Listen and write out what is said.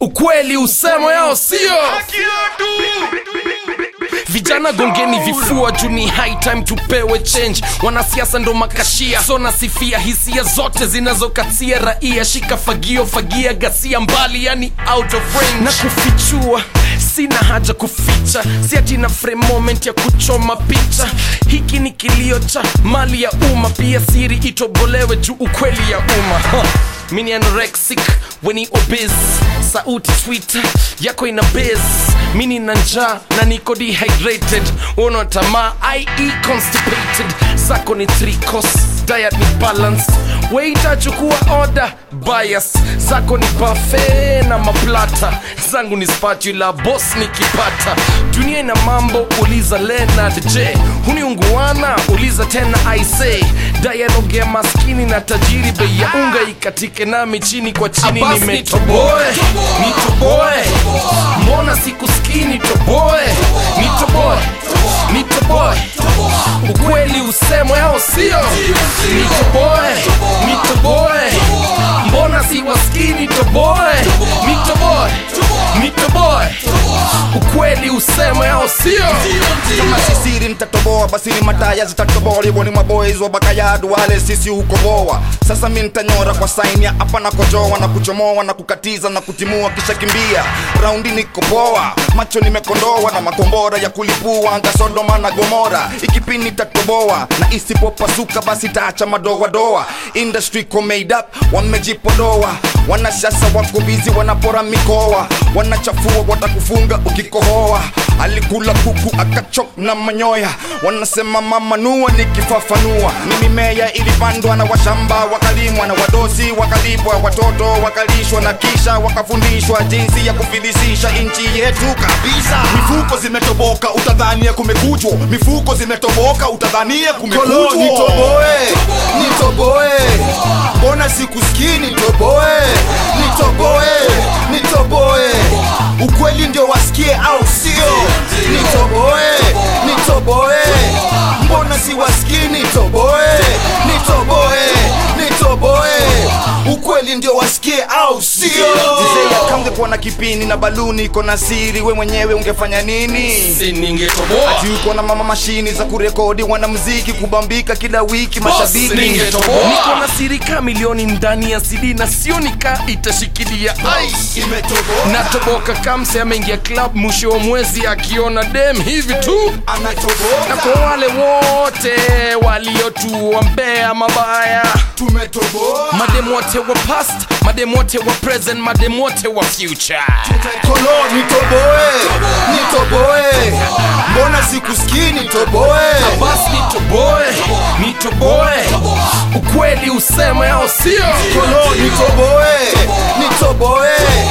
ukweli usemwe au sio vijana gongeni vifua juu ni high time tupewe change wanasiasa ndo makashia so nasifia hisia zote zinazokatia raia shika fagio fagia gasia mbali yani out of range na kufichua sina haja kuficha siati na frame moment ya kuchoma picha hiki ni kilio cha mali ya umma pia siri itobolewe juu ukweli ya umma huh. mini anorexic weni obese sauti twitter yako ina base mini na njaa na niko dehydrated una tamaa ie constipated zako ni three course diet ni balanced weitachukua order bias zako ni buffet na maplata zangu ni spatula boss nikipata dunia ina mambo uliza Leonard J huniunguana uliza tena I say dialogue ya maskini na tajiri bei ya unga ikatike nami chini kwa chini Abas, nimetoboe nitoboe mbona sikusikii nitoboe nitoboe nitoboe ukweli usemwe au sio nitoboe nitoboe mbona siwasikii nitoboe nitoboe nitoboe ukweli usemwe au sio kama sisiri nitatoboa basi ni mataya zitatoboa hivyo ni maboys wa bakayadu wale sisi hukoboa sasa mi nitanyora kwa saini ya hapa na kojoa na kuchomoa na kukatiza na kutimua kisha kimbia raundi nikopoa macho nimekondoa na makombora ya kulipua anga sodoma na gomora ikipini tatoboa na isipopasuka basi taacha madoadoa industry ko made up wamejipodoa wanashasa wako bizi wanapora mikoa wanachafua watakufunga ukikohoa alikula kuku akachok na manyoya wanasema mama nua nikifafanua ni mimea ilipandwa na washamba wakalimwa na wadosi wakalipwa watoto wakalishwa na kisha wakafundishwa jinsi ya kufilisisha nchi yetu kabisa mifuko zimetoboka utadhania kumekujwa mifuko zimetoboka utadhania Kolo, kumekujwa nitoboe nitoboe mbona sikusikii nitoboe nitoboe nitoboe ukweli ndio wasikie au sio nitoboe nitoboe mbona siwasikii nitoboe nitoboe nitoboe ukweli ndio wasikie au sio kamgekuwa na kipini na baluni iko na siri we mwenyewe ungefanya nini si ningetoboa ati uko na mama mashini za kurekodi wanamziki kubambika kila wiki mashabiki ningetoboa niko na sirika milioni ndani ya cd na sio nika itashikilia ai imetoboka natoboka kamse ameingia club mwisho wa mwezi akiona dem hivi tu na anatoboka kwa wale wote waliotuombea mabaya tumetoboa madem wote wa past madem wote wa present madem wote wa future kolo nitoboe nitoboe mbona sikusikii nitoboe bas nitoboe nitoboe ukweli useme au sio kolo nitoboe nitoboe